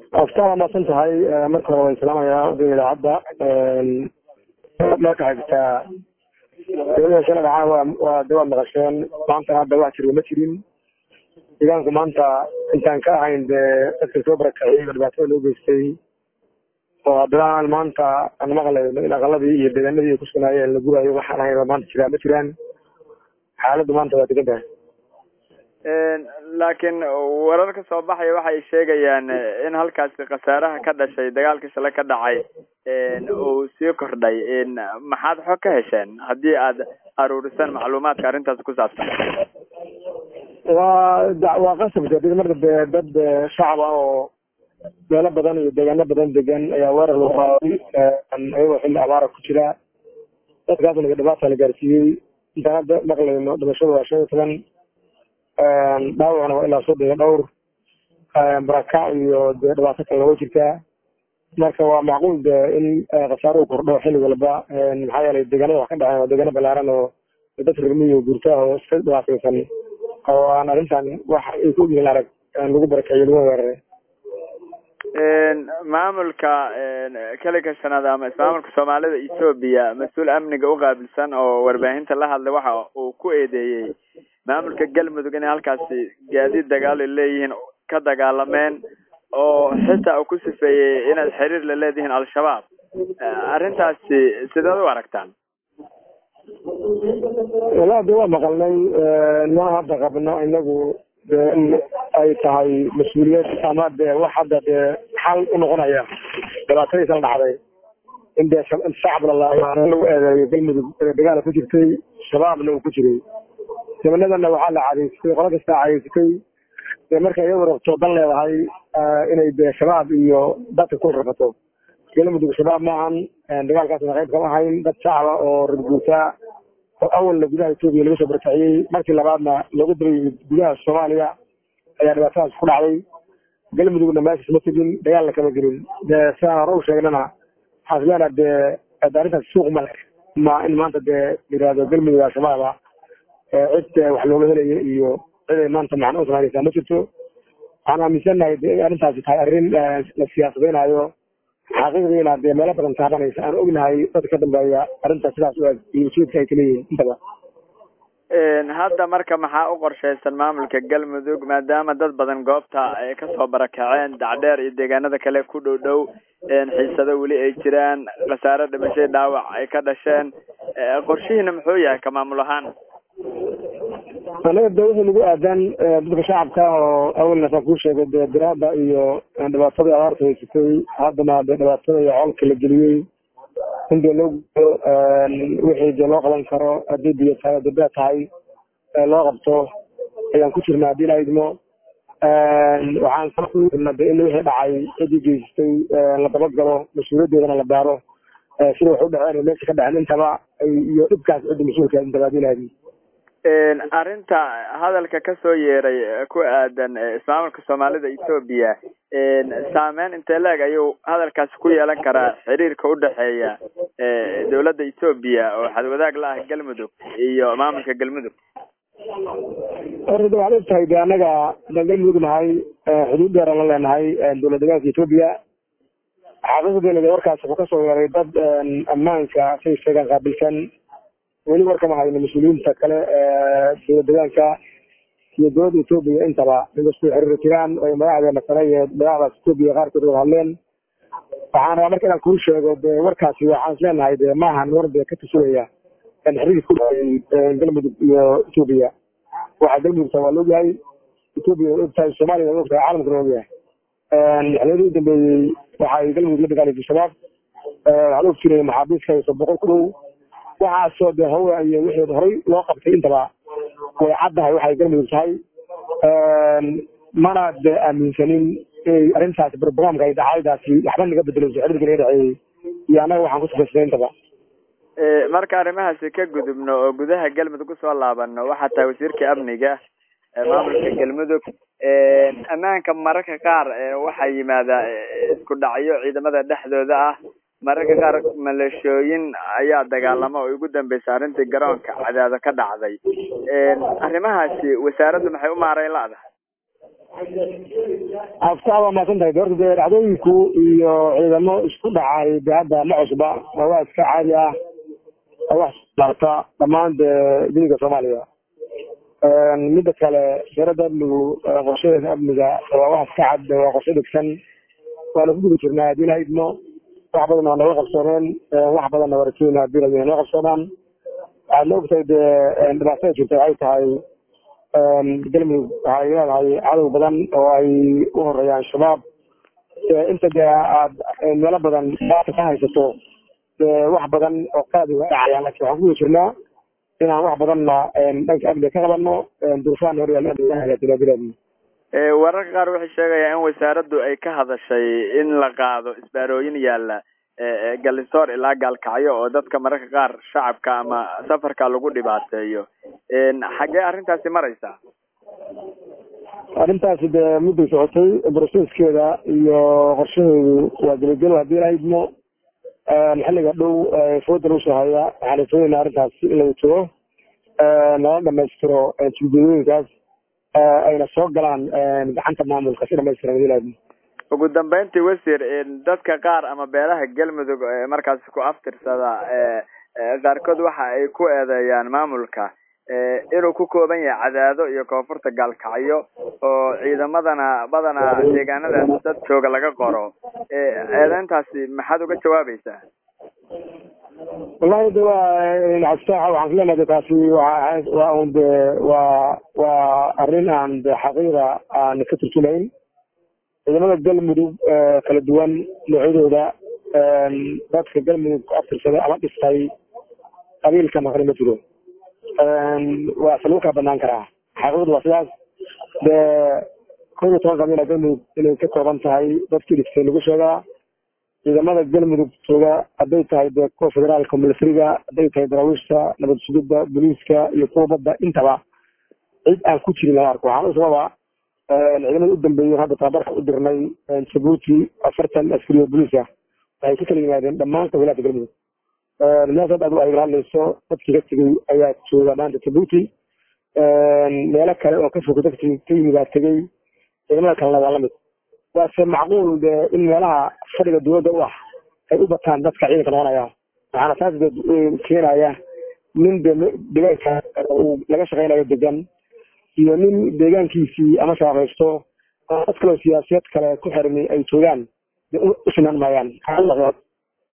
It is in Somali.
aftaa waa maasan tahay marka hore waan salaamayaa odayga idaacadda marka xigtaa dowlada shala dhacaan waa waa de waad maqasheen maantana hadda wax jiro ma jirin deegaanku maanta intaan ka ahayn dee dadka soo barakaciyey oo dhibaatada loo geystay oo haddana maanta aan maqlayno in aqaladii iyo deegaanadii ay ku sugnaayeen la guraayo waxaan ahayn oo maanta jiraa ma jiraan xaaladdu maanta waa degan tahay laakiin wararka soo baxaya waxay sheegayaan in halkaasi khasaaraha ka dhashay dagaalkii shalay ka dhacay uu sii kordhay maxaad xog ka hesheen haddii aad aruurisaan macluumaadka arrintaas ku saabsan waa waa qasab de marka dee dad shacab ah oo meelo badan iyo deegaano badan degan ayaa weerar lagu qaaday ayagoo xilli abaara ku jira dadkaasna dhibaata la gaarsiiyey intaan hadda maqlayno dhimashadu waa shan iyo toban dhaawacna waa ilaa soddon iyo dhowr barakac iyo dee dhibaato kale looga jirtaa marka waa macquul de in khasaaro u kordho xilli walba maxaa yeelay deegaanada wax ka dhaceen waa deegaano balaaran oo dad rimiyo guurtaa oo iska dhibaataysan oo aan arrintan wax ay ku ogyihiin arag lagu barakeeyo lagu weeraray maamulka keliga shanaad ama ismaamulka soomaalida etoobiya mas-uul amniga u qaabilsan oo warbaahinta la hadlay waxa uu ku eedeeyey maamulka galmudug inay halkaasi gaadiid dagaal ay leeyihiin ka dagaalameen oo xitaa uu ku sifeeyey inaad xiriir la leedihiin al-shabaab arrintaasi sideed u aragtaan walaa de waa maqalnay ma hadda qabno inagu de in ay tahay mas-uuliyad ama de wax hadda dee xal u noqonaya dhibaatadiisala dhacday in dee shacab lalaayo lagu eedeeyo galmudug dagaala ku jirtay shabaabna uu ku jiray gabanadana waxaa la cadeysatay qolo kastaa cadeysatay dee marka iyadu rabto dan leedahay inay dee shabaab iyo dadka ku rafato galmudug shabaab maahan dagaalkaasna qayb kama ahayn dad shacaba oo radguurtaa oo awalna gudaha etoobiya laga soo barakaciyey markii labaadna looga daba yimid gudaha soomaaliya ayaa dhibaatadaas ku dhacday galmudugna meeshas ma tegin dagaalna kama gelin dee sidaan hore u sheegnana waxaan isleena dee arrintaas suuq male ma in maanta dee yidhaahdo galmudug al-shabaaba cid wax looga helayo iyo cid ay maanta macno u samaynaysaa ma jirto waxaan aaminsannahay de in arrintaasi tahay arrin la siyaasadeynayo xaqiiqdiina dee meelo badan taabanaysa aan ognahay dadka ka dambeeya arrintaas sidaas u eg iyo ujeedka ay kaleeyihiin intaba hadda marka maxaa u qorshaysan maamulka galmudug maadaama dad badan goobta ay kasoo barakaceen dacdheer iyo deegaanada kale ku dhow dhow xiisado weli ay jiraan khasaare dhimashay dhaawac ay ka dhasheen qorshihiina muxuu yahay ka maamul ahaan anaga de wixii nagu aadan dadka shacabka oo awalna saan kuu sheegay dee diraada iyo dhibaatadii abaarta haysatay haddana dee dhibaatada iyo colka la geliyey in dee loo gudo wixii dee loo qaban karo haddii biyo tahay haddii bee tahay loo qabto ayaan ku jirna haddii la idmo waxaan sana de in wixii dhacay ciddii geysatay la dabagalo mas-uuliyaddeedana la baaro sida wax u dhaceen meesha ka dhaceen intaba iyo dhibkaas cidda mas-uulka intaba haddii la idmo arrinta hadalka kasoo yeeray ku aadan ismaamulka soomaalida etoobiya saameyn intee leeg ayuu hadalkaasi ku yeelan karaa xiriirka udhexeeya dowladda etoobiya oo xadwadaag la ah galmudug iyo maamulka galmudug horta de waxaad og tahay de annaga hadaan galmudug nahay xuduud dheeraan la leenahay dowlad degaanka etoobiya xaqiiqdeena de warkaas wuxuu kasoo yeeray dad ammaanka say sheegaan qaabilsan weli warkama hayno mas-uuliyiinta kale dowlad degaanka iyo dowladda etoobiya intaba inkastoo xiriir jiraan ay madaxdeena kale iyo madaxdaas etoobiya qaarkood wada hadleen waxaan rabaa marka inaan kuu sheego de warkaasi waxaan is leenahay de maahan war de ka tusinaya xiriirka ku dhacay galmudug iyo etoobiya waxa galmudugta waa laogyahay etoobiya waa ogtahay soomaaliya waa ogtahay caalamkuna waa ogyahay xiliyadii u dambeeyey waxay galmudug la dagaalaysa shabaab waxaa la og jiray maxaabiiska hayso boqol ku dhow waxaasoo de hawa iyo wixii horay loo qabtay intaba way caddahay waxay galmudug tahay mana de aaminsanin inay arrintaasi brograamka ay dhacaydaasi waxba naga bedelayso xiriirka naga dhexeeyey iyo annaga waxaan ku sugaysanay intaba marka arrimahaasi ka gudubno oo gudaha galmudug usoo laabano waxaa tahay wasiirka amniga maamulka galmudug ammaanka mararka qaar waxaa yimaada isku dhacyo ciidamada dhexdooda ah mararka qaar maleeshooyin ayaa dagaalama oo ugu dambeysay arrintii garoonka cadaado ka dhacday arrimahaasi wasaaraddu maxay u maareyn la-dahay aftaa waa maasan tahay horta dee dhacdooyinku iyo ciidamo isku dhacay de hadda ma cusba waa waa iska caadi ah waa wax saarta dhammaan dee diniga soomaaliya midda kale sharada amnigu qorshadeeda amniga waa wax iska cad waa qorshe dhigsan waana ku guda jirnaa haddii la idmo wax badan waa naga qabsoomeen wax badanna waa rajeynaa haddii la naga qabsoomaan waxaad la ogtahay dee dhibaatada jirta waxay tahay galmudug waxay leedahay cadow badan oo ay u horeeyaan shabaab inta dee aad meelo badan baata ka haysato dee wax badan oo qaadi waa dhacayaan laakiin waxaan ku guda jirnaa inaan wax badanna dhanka amniga ka qabano duruufaan horyaal amniga wararka qaar waxay sheegayaan in wasaaraddu ay ka hadashay in la qaado isbaarooyin yaalla galinsoor ilaa gaalkacyo oo dadka mararka qaar shacabka ama safarka lagu dhibaateeyo xaggee arrintaasi maraysaa arrintaasi dee mudday socotay broseskeeda iyo qorshaheedu waa gelagelo haddii la idmo xilliga dhow fooda lagu soo haya waxaan rajoonaynaa arrintaas in lagu tago nala dhamaystiro juugadooyinkaas ayna soo galaan gacanta maamulka si dhamaystiran haddii la idmo ugu dambeyntii wasiir dadka qaar ama beelaha galmudug markaasi ku aftirsada qaarkood waxa ay ku eedeeyaan maamulka inuu ku kooban yahay cadaado iyo koonfurta gaalkacyo oo ciidamadana badanaa deegaanadaas dad jooga laga qoro eedeyntaasi maxaad uga jawaabaysaa wallahi de waa astaaxa waxaan fileenahay de taasi waa waa un de waa waa arrin aan de xaqiiqa aan ka turjumayn ciidamada galmudug kala duwan noocyadooda dadka galmudug ku aftirsada ama dhistay qabiilka maqli ma jiro waa se lagu kala banaan karaa xaqiiqadu waa sidaas dee kow iyo toban qabiila galmudug inay ka kooban tahay dadkii dhistay lagu sheegaa ciidamada galmudug jooga hadday tahay dee kuwa federaalka militariga hadday tahay daraawiishta nabad sugidda booliiska iyo kuwa badda intaba cid aan ku jirin lama arko waxaan u sababa ciidamada u dambeeyey hadda tababarka u dirnay jabuuti afartan askari oo booliis ah waxay ka kala yimaadeen dhammaan qabiilaadka galmudug meesha hadda adigu ay hadlayso dadkii ka tegey ayaa jooga maanta jabuuti meelo kale oo ka fog dadkii ka yimid aa tegey ciidamada kalena waa lamid waase macquul de in meelaha fadhiga dowladda u ah ay u bataan dadka ciidanka noqonaya waxaana taas keenaya nin de deegaanka uu laga shaqeynayo degan iyo nin deegaankiisii ama shaaqaysto oo dad kaleo siyaasiyad kale ku xirmi ay joogaan de u sinaan maayaan